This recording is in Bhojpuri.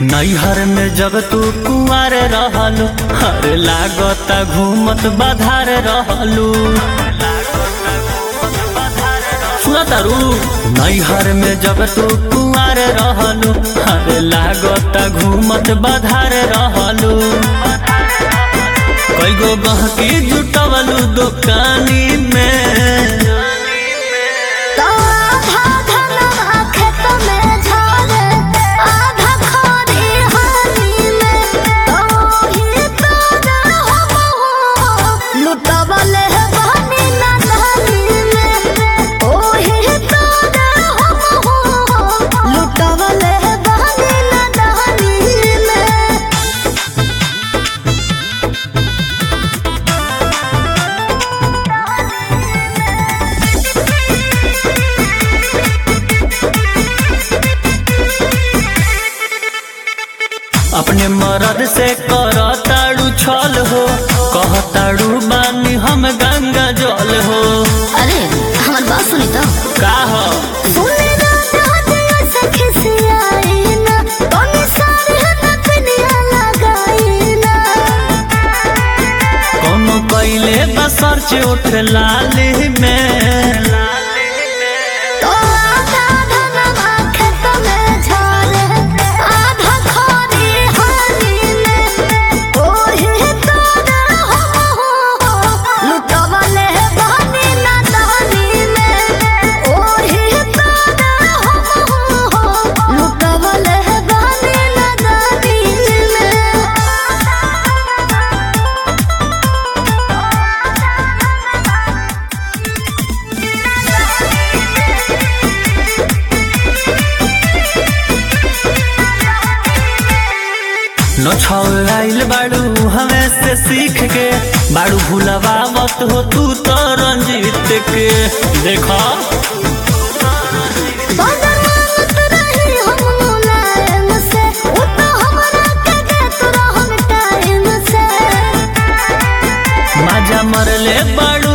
नैहर में जब तू कुआर रहलू हर लागता घूमत बाधार रहलू सुना तारू नैहर में जब तू कुआर रहलू हर लागता घूमत बाधार रहलू कई गो गहकी जुटवलू दुकानी में तो आधा धनवा खेत में झरे, आधा खरी हानि में। तो ही तोरा हो, लुटवले बहनी नदानी में। ओही तोरा हो, लुटवले बहनी नदानी में। अपने मरद से कर ताड़ू छल हो कह ताड़ू बानी हम गंगा जल हो अरे हमार बात सुनी तो का हो सुने ना दादिया सखी सियाई ना तोनी सारे ना पिनिया लगाई ना कोनो कैले बसर से उठ लाली में तो आधा धनवा खेत में झरे आधा खरी हानि में ओही तोरा हो लुटवले बहनी ना दानी में ओही तोरा हो लुटवले बहनी ना दानी में न छौराइल बाड़ू हमें से सीख के बाड़ू भुलवावत हो तू तो रंजीत के देखो बदनामत रही हम मुलायम से, उ तो हमरा के देत रहन टाइम से। माजा मरले बाड़ू